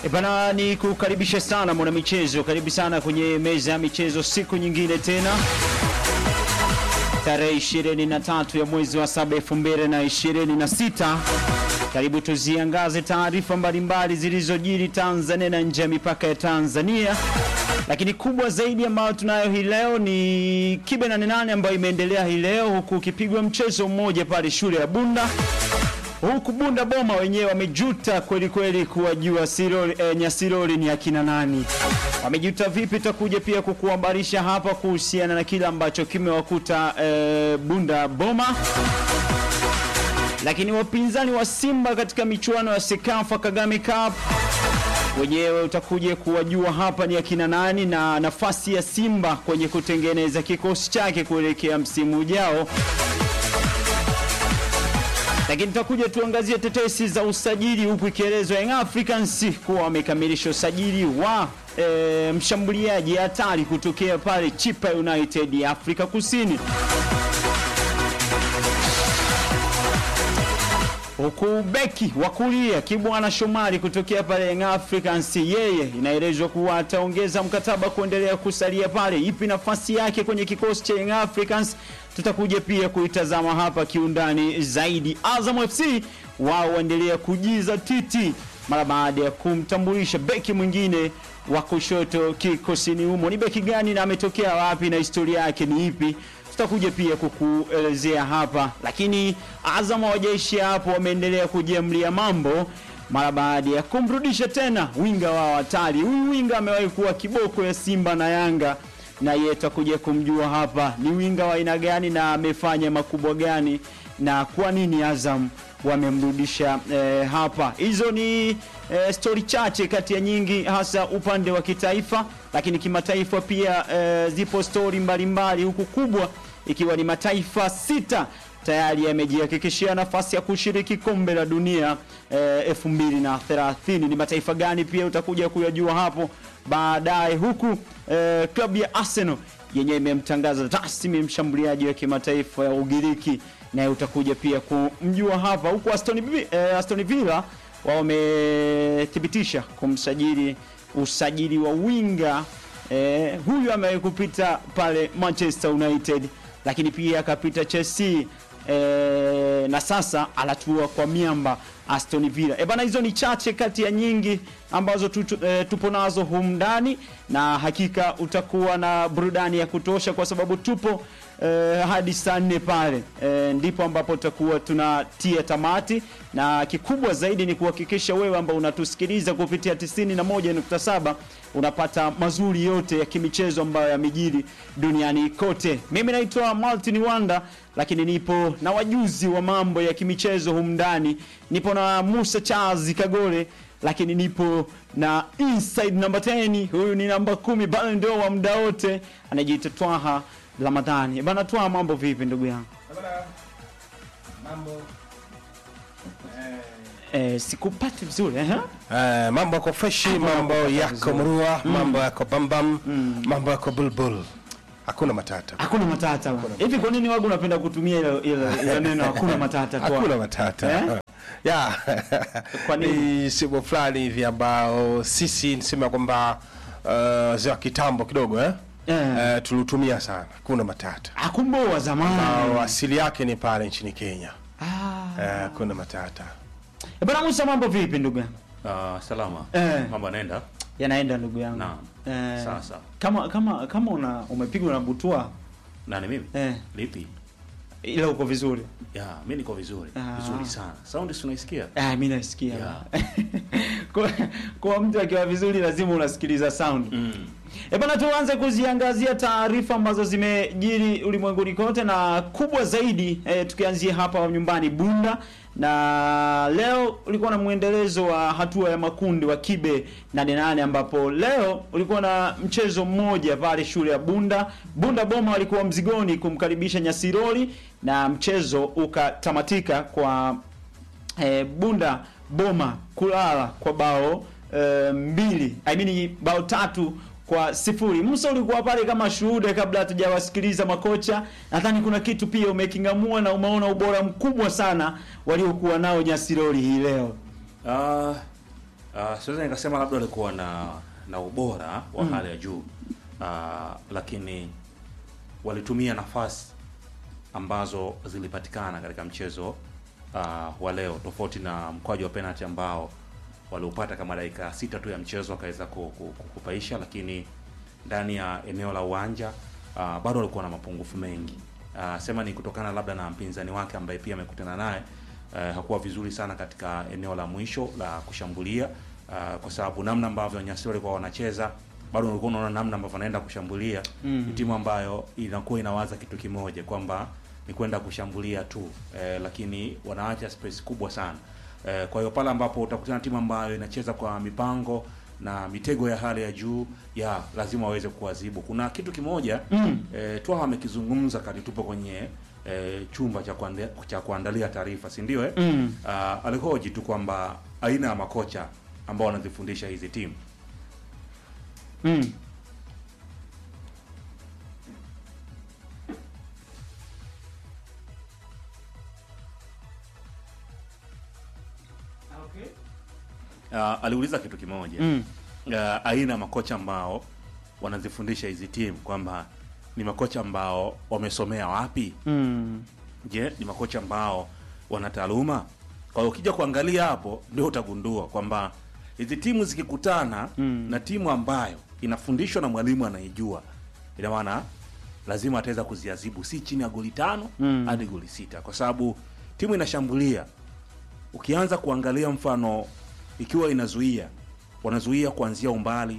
E bana, ni kukaribisha sana mwana michezo, karibu sana kwenye meza ya michezo, siku nyingine tena, tarehe 23 ya mwezi wa 7 2026. Karibu tuziangaze taarifa mbalimbali zilizojiri Tanzania na nje ya mipaka ya Tanzania, lakini kubwa zaidi ambayo tunayo hii leo ni Kibe 88 ambayo imeendelea hii leo, huku ukipigwa mchezo mmoja pale shule ya Bunda huku Bunda Boma wenyewe wamejuta kweli kweli kuwajua Siroli, eh, Nyasiroli ni akina nani. Wamejuta vipi? Tutakuja pia kukuhabarisha hapa kuhusiana na kile ambacho kimewakuta eh, Bunda Boma. Lakini wapinzani wa Simba katika michuano ya Sekafa Kagame Cup wenyewe utakuja kuwajua hapa ni akina nani na nafasi ya Simba kwenye kutengeneza kikosi chake kuelekea msimu ujao lakini tutakuja tuangazie tetesi za usajili huku ikielezwa Young Africans kuwa wamekamilisha usajili wa e, mshambuliaji hatari kutokea pale Chipa United ya Afrika Kusini, huku beki wa kulia Kibwana Shomari kutokea pale Young Africans, yeye inaelezwa kuwa ataongeza mkataba kuendelea kusalia pale. Ipi nafasi yake kwenye kikosi cha Young Africans? Tutakuja pia kuitazama hapa kiundani zaidi. Azam FC wao waendelea kujiza titi mara baada ya kumtambulisha beki mwingine wa kushoto kikosini humo. Ni beki gani na ametokea wapi na historia yake ni ipi? Tutakuja pia kukuelezea hapa, lakini Azam hawajaishia hapo, wameendelea kujiamlia mambo mara baada ya kumrudisha tena winga wao hatari. Huyu winga amewahi kuwa kiboko ya Simba na Yanga na yeye tutakuja kumjua hapa ni winga wa aina gani na amefanya makubwa gani na kwa nini Azam wamemrudisha eh, hapa. Hizo ni eh, stori chache kati ya nyingi, hasa upande wa kitaifa, lakini kimataifa pia eh, zipo stori mbalimbali, huku kubwa ikiwa ni mataifa sita tayari yamejihakikishia nafasi ya kushiriki kombe la dunia eh, 2030. Ni mataifa gani pia utakuja kuyajua hapo baadaye, huku eh, klabu ya Arsenal yenyewe imemtangaza rasmi mshambuliaji wa kimataifa ya Ugiriki, naye utakuja pia kumjua hapa, huku Aston, Vi- eh, Aston Villa wao wamethibitisha kumsajili usajili wa winga eh, huyu amewahi kupita pale Manchester United, lakini pia akapita Chelsea eh, na sasa anatua kwa miamba Aston Villa. E bana, hizo ni chache kati ya nyingi ambazo tutu, e, tupo nazo humu ndani, na hakika utakuwa na burudani ya kutosha kwa sababu tupo e, hadi saa nne pale e, ndipo ambapo tutakuwa tunatia tamati, na kikubwa zaidi ni kuhakikisha wewe ambao unatusikiliza kupitia 91.7 unapata mazuri yote ya kimichezo ambayo yamejiri duniani kote. Mimi naitwa Martin Wanda, lakini nipo na wajuzi wa mambo ya kimichezo humu ndani. Nipo na Musa Charles Kagole, lakini nipo na inside number 10, huyu ni namba kumi bali ndio wa muda wote, anajiita Twaha Ramadhani. Bana Twaha, mambo vipi ndugu yangu? Mambo Eh, sikupati vizuri eh? eh, mambo yako freshi, mambo yako mrua, mambo yako bambam, mambo yako bulbul, hakuna matata, Hakuna matata bana. Hivi kwa nini wagu unapenda kutumia ile ile ile neno hakuna matata Twaha? hakuna matata Eh? ya Kwa nini? ni simu fulani hivi ambao sisi nisema kwamba uh, za kitambo kidogo eh? Eh. Eh, tulitumia sana, hakuna matata Akumbo wa au zamani. asili yake ni pale nchini Kenya. Ah. Eh, hakuna matata Eh, Bana Musa, mambo vipi ndugu yangu? Ah, salama. Eh. Mambo yanaenda? Yanaenda ndugu yangu. Naam. Eh, Sawa, sawa. Kama kama kama una umepigwa na butua Nani mimi? eh, Lipi? ila uko vizuri. Ya, mimi niko vizuri. Ah. Vizuri sana. Sound si unaisikia? Ah, mimi nasikia. Yeah. kwa, kwa mtu akiwa vizuri lazima unasikiliza sound. Mm. E bana, tuanze kuziangazia taarifa ambazo zimejiri ulimwenguni kote na kubwa zaidi e, tukianzia hapa nyumbani Bunda, na leo ulikuwa na mwendelezo wa hatua ya makundi wa Kibe 88 ambapo leo ulikuwa na mchezo mmoja pale shule ya Bunda. Bunda Boma walikuwa mzigoni kumkaribisha Nyasiroli na mchezo ukatamatika kwa e, Bunda Boma kulala kwa bao e, mbili I mean bao tatu kwa sifuri. Musa, ulikuwa pale kama shuhuda kabla hatujawasikiliza makocha. Nadhani kuna kitu pia umeking'amua na umeona ubora mkubwa sana waliokuwa nao Nyasiroli hii leo. Ah, Uh, siweza nikasema labda walikuwa na na ubora wa hali ya juu uh, lakini walitumia nafasi ambazo zilipatikana katika mchezo uh, wa leo, tofauti na mkwaju wa penalty ambao waliupata kama dakika sita tu ya mchezo wakaweza ku- ku- ku- kupaisha, lakini ndani ya eneo la uwanja uh, bado walikuwa na mapungufu mengi. Uh, sema ni kutokana labda na mpinzani wake ambaye pia amekutana naye uh, hakuwa vizuri sana katika eneo la mwisho la kushambulia uh, kwa sababu namna ambavyo Nyasiri walikuwa wanacheza bado ulikuwa unaona namna ambavyo wanaenda kushambulia mm. Ni timu ambayo inakuwa inawaza kitu kimoja kwamba ni kwenda kushambulia tu eh, lakini wanaacha space kubwa sana eh, kwa hiyo pale ambapo utakutana na timu ambayo inacheza kwa mipango na mitego ya hali ya juu ya lazima waweze kuwazibu. Kuna kitu kimoja mm. eh, Twaha amekizungumza kati tupo kwenye eh, chumba cha kuandalia, cha kuandalia taarifa, si ndio eh? Mm. Uh, alihoji tu kwamba aina ya makocha ambao wanazifundisha hizi timu Mm. uh, aliuliza kitu kimoja Mm. uh, aina ya makocha ambao wanazifundisha hizi timu kwamba ni makocha ambao wamesomea wapi? Mm. Je, ni makocha ambao wana taaluma? Kwa hiyo ukija kuangalia hapo ndio utagundua kwamba hizi timu zikikutana Mm. na timu ambayo inafundishwa na mwalimu anaijua, ina maana lazima ataweza kuziazibu si chini ya goli tano Mm. hadi goli sita, kwa sababu timu inashambulia. Ukianza kuangalia mfano, ikiwa inazuia, wanazuia kuanzia umbali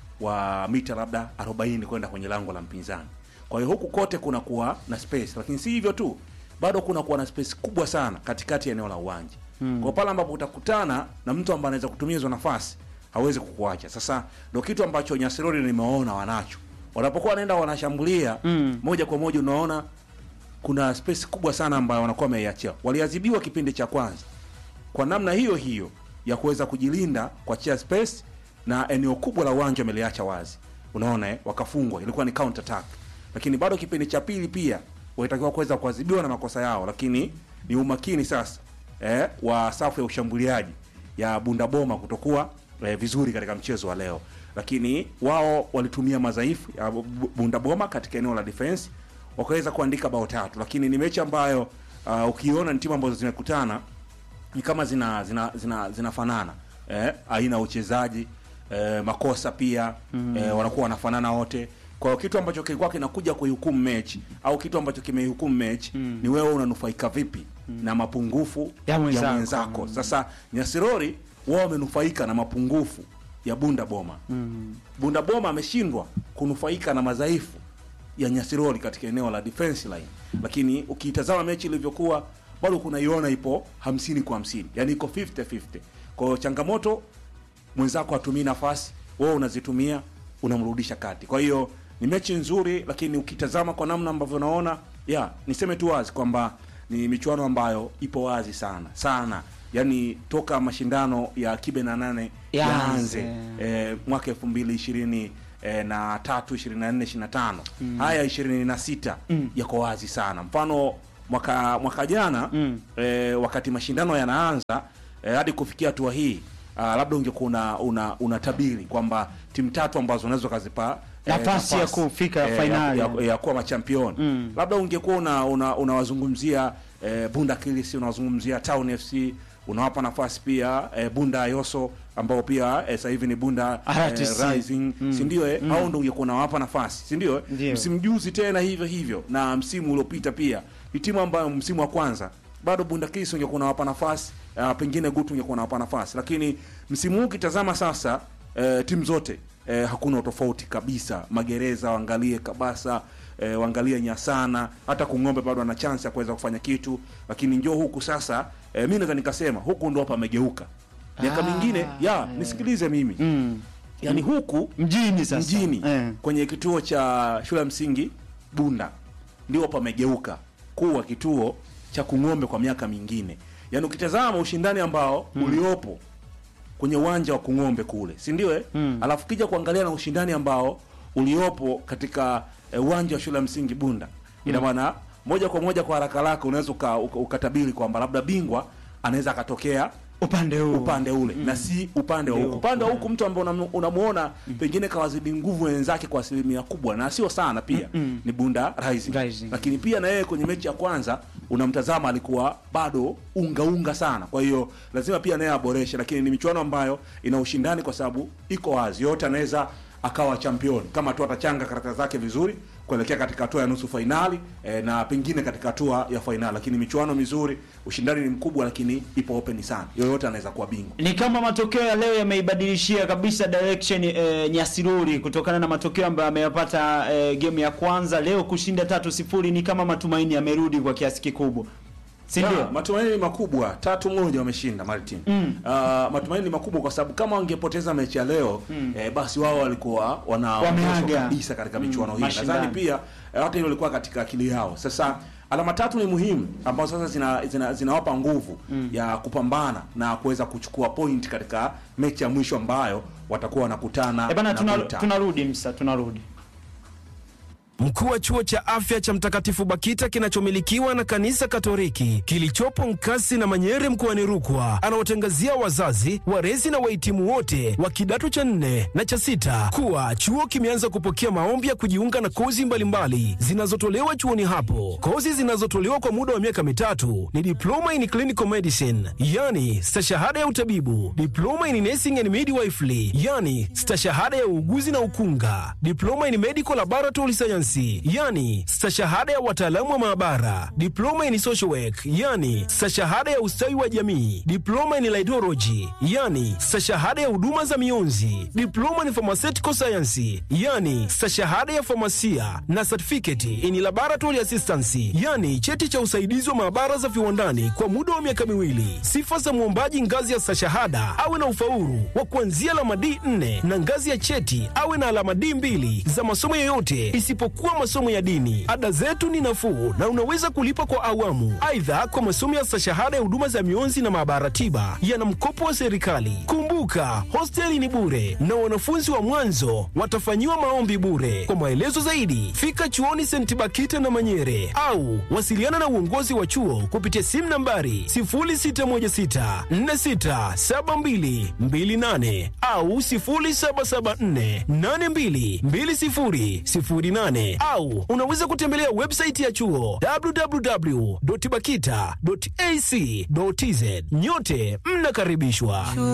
wa mita labda 40 kwenda kwenye lango la mpinzani. Kwa hiyo huku kote kunakuwa na space, lakini si hivyo tu, bado kunakuwa na space kubwa sana katikati ya eneo la uwanja. Mm. Kwa pale ambapo utakutana na mtu ambaye anaweza kutumia hizo nafasi, hawezi kukuacha. Sasa ndio kitu ambacho Nyasirori nimeona wanacho. Wanapokuwa wanaenda wanashambulia Mm. moja kwa moja, unaona kuna space kubwa sana ambayo wanakuwa wameiachia. Waliadhibiwa kipindi cha kwanza kwa namna hiyo hiyo ya kuweza kujilinda kuachia space na eneo kubwa la uwanja wameliacha wazi, unaona eh, wakafungwa. Ilikuwa ni counter attack, lakini bado kipindi cha pili pia walitakiwa kuweza kuadhibiwa na makosa yao, lakini ni umakini sasa eh, wa safu ya ushambuliaji ya Bundaboma kutokuwa eh, vizuri katika mchezo wa leo, lakini wao walitumia madhaifu ya Bu- Bundaboma katika eneo la defense wakaweza kuandika bao tatu, lakini ni mechi ambayo uh, ukiona ni timu ambazo zimekutana ni kama zina zina zina zinafanana eh, aina ya uchezaji eh, makosa pia mm. eh, wanakuwa wanafanana wote. Kwa hiyo kitu ambacho kilikuwa kinakuja kuihukumu mechi au kitu ambacho kimeihukumu mechi mm. ni wewe unanufaika vipi mm. na mapungufu Ya mwenzako. mwenzako. Sasa Nyasirori wao wamenufaika na mapungufu ya Bunda Boma Mm. Bunda Boma ameshindwa kunufaika na madhaifu ya Nyasirori katika eneo la defense line, lakini ukiitazama mechi ilivyokuwa bado kunaiona ipo hamsini kwa hamsini, yani iko 50-50. Kwa hiyo changamoto, mwenzako atumii nafasi, wewe unazitumia, unamrudisha kati. Kwa hiyo ni mechi nzuri, lakini ukitazama kwa namna ambavyo naona, ya niseme tu wazi kwamba ni michuano ambayo ipo wazi sana sana, yani toka mashindano ya kibe na nane Yaanze. yaanze eh, mwaka elfu mbili ishirini eh, na tatu ishirini na nne ishirini na tano haya ishirini na sita yako wazi sana. Mfano mwaka mwaka jana Mm. eh, wakati mashindano yanaanza eh, hadi kufikia hatua hii ah, labda ungekuwa una, una, unatabiri kwamba timu tatu ambazo unaweza ukazipa Nafasi ya kufika fainali. ya, ya, ya kuwa machampioni Mm. labda ungekuwa una una- unawazungumzia eh, Bunda Kilis, unawazungumzia Town FC, unawapa nafasi pia eh, Bunda Yoso ambao pia eh, sasa hivi ni Bunda RTC. eh, Rising si ndio eh? Hao ndio ungekuwa unawapa nafasi si ndio eh? Ndio. msimu juzi tena hivyo hivyo na msimu uliopita pia ni timu ambayo msimu wa kwanza bado Bunda Kilis ungekuwa unawapa nafasi uh, pengine Gutu ungekuwa unawapa nafasi, lakini msimu huu ukitazama sasa eh, timu zote eh, hakuna utofauti kabisa. Magereza waangalie Kabasa eh, waangalie Nyasana, hata Kung'ombe bado ana chance ya kuweza kufanya kitu, lakini njoo huku sasa eh, mimi naweza nikasema huku ndo hapa amegeuka. Miaka Ah, mingine ya eh. nisikilize mimi Mm. yani huku Mjini sasa. mjini Eh. kwenye kituo cha shule ya msingi Bunda ndio pamegeuka kuwa kituo cha Kung'ombe kwa miaka mingine. Yaani ukitazama ushindani ambao uliopo kwenye uwanja wa Kung'ombe kule, si ndio eh? Mm. Alafu kija kuangalia na ushindani ambao uliopo katika eh, uwanja wa shule ya msingi Bunda, ina maana moja kwa moja kwa haraka haraka unaweza uka- uka- ukatabiri kwamba labda bingwa anaweza akatokea upande huu upande ule na si upande wa huku. Upande wa huku mtu ambaye unam- unamuona pengine kawazidi nguvu wenzake kwa asilimia kubwa na sio sana pia ni Bunda Rising. Rising. Lakini pia na yeye kwenye mechi ya kwanza unamtazama alikuwa bado unga unga sana. Kwa hiyo lazima pia naye aboreshe, lakini ni michuano ambayo ina ushindani kwa sababu iko wazi, yote anaweza akawa champion kama tu atachanga karata zake vizuri kuelekea katika hatua ya nusu fainali eh, na pengine katika hatua ya fainali. Lakini michuano mizuri, ushindani ni mkubwa, lakini ipo open sana, yoyote anaweza kuwa bingwa. ni kama matokeo ya leo yameibadilishia kabisa direction eh, Nyasiruri kutokana na matokeo ambayo ameyapata eh, game ya kwanza leo kushinda tatu sifuri ni kama matumaini yamerudi kwa kiasi kikubwa si Ya, ndio matumaini ni makubwa, tatu moja wameshinda Martin. Mm. Uh, matumaini ni makubwa kwa sababu kama wangepoteza mechi ya leo eh, basi wao walikuwa wanaondoshwa Wameaga. kabisa katika michuano hii. mashindano. Nadhani pia eh, hata hilo lilikuwa katika akili yao. Sasa alama tatu ni muhimu ambazo sasa zina, zina, zinawapa nguvu ya kupambana na kuweza kuchukua point katika mechi ya mwisho ambayo watakuwa wanakutana eh bana na tuna, Buta. tunarudi msa tunarudi Mkuu wa chuo cha afya cha Mtakatifu Bakita kinachomilikiwa na kanisa Katoliki kilichopo Nkasi na Manyere mkoani Rukwa anawatangazia wazazi, walezi na wahitimu wote wa kidato cha nne na cha sita kuwa chuo kimeanza kupokea maombi ya kujiunga na kozi mbalimbali zinazotolewa chuoni hapo. Kozi zinazotolewa kwa muda wa miaka mitatu ni diploma in clinical medicine, yani stashahada ya utabibu, diploma in nursing and midwifery, yani stashahada ya uuguzi na ukunga, diploma in medical laboratory science, yani stashahada ya wataalamu wa maabara, diploma in social work, yani stashahada ya ustawi wa jamii, diploma in laidology, yani stashahada ya huduma za mionzi, diploma in pharmaceutical science, yani stashahada ya famasia na certificate in laboratory assistance, yani cheti cha usaidizi wa maabara za viwandani kwa muda wa miaka miwili. Sifa za mwombaji ngazi ya stashahada awe na ufaulu wa kuanzia alama D4 na ngazi ya cheti awe na alama D2 za masomo yoyote isipokuwa masomo ya dini. Ada zetu ni nafuu na unaweza kulipa kwa awamu. Aidha, kwa masomo ya stashahada ya huduma za mionzi na maabara tiba yana mkopo wa serikali. Kumbuka, hosteli ni bure na wanafunzi wa mwanzo watafanyiwa maombi bure. Kwa maelezo zaidi, fika chuoni St. Bakita na Manyere au wasiliana na uongozi wa chuo kupitia simu nambari 0616467228 au 0774822008 au unaweza kutembelea website ya chuo www.bakita.ac.tz. Nyote mnakaribishwa.